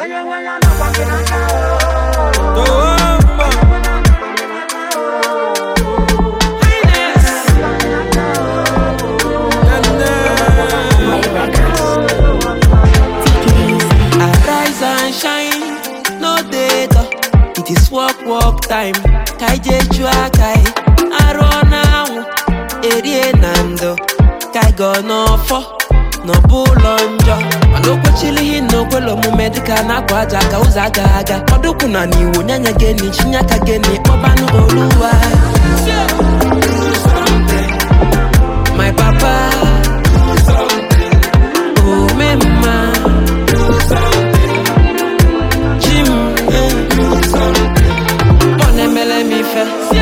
Toamba. Arise and shine, no data. It is work, work time. Kaije chua kai, aro now. Erie nando, kai go no fo, no bulo njọ. Mana okwechilihi na okwelo omume dịka na akwa aja ka ụzọ aga aga. Ọdụkwụ na n'iwu nyanya geni, chinyaka geni, kpọbanụ oluwa. My papa, oh me mma. Jim, ọ na-emele m ife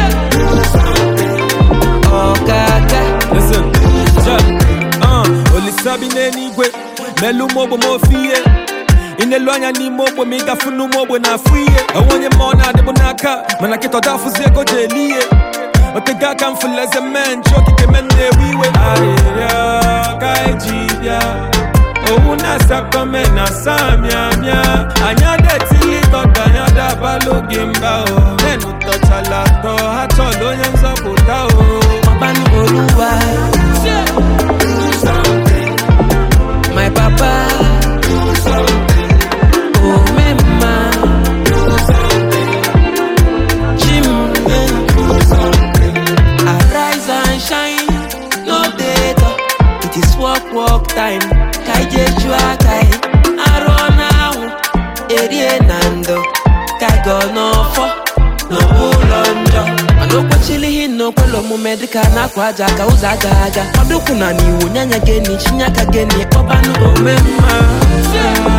ọkaka Listen, yeah, uh, olisa bi n'eluigwe melu m ogbe m ofe ihe ị na-elu anya n'ime ogbe ma ị gafu n'ụmụ ogbe na-afụ ihe enwe onye mmụọ na-adịbụ n'aka mana kịta ọda afụzi ego ji eli ihe otego aka m fụlụ eze mee nche okike me na-ewe iwe arịrịọ ka eji bịa owu na-asakọ me na samịamịa anya detili gọda anya dabalụ gị mba o menụ tọchala atọ ha chọrọ onye nzọpụta o ọbanụ oluwa my papa omemma Jim, arise and shine no data it is work work time kaije chua kai arụ na-ahụ erie na ndo kago n'ọfọ n'ụlọ njọ mana okwechilihi na okwelo omume dịka na akwa aja ka ụzọ aga aga ọdụkwụ na n'iwu nyanya geni chinyaka geni kpọbanụ omemma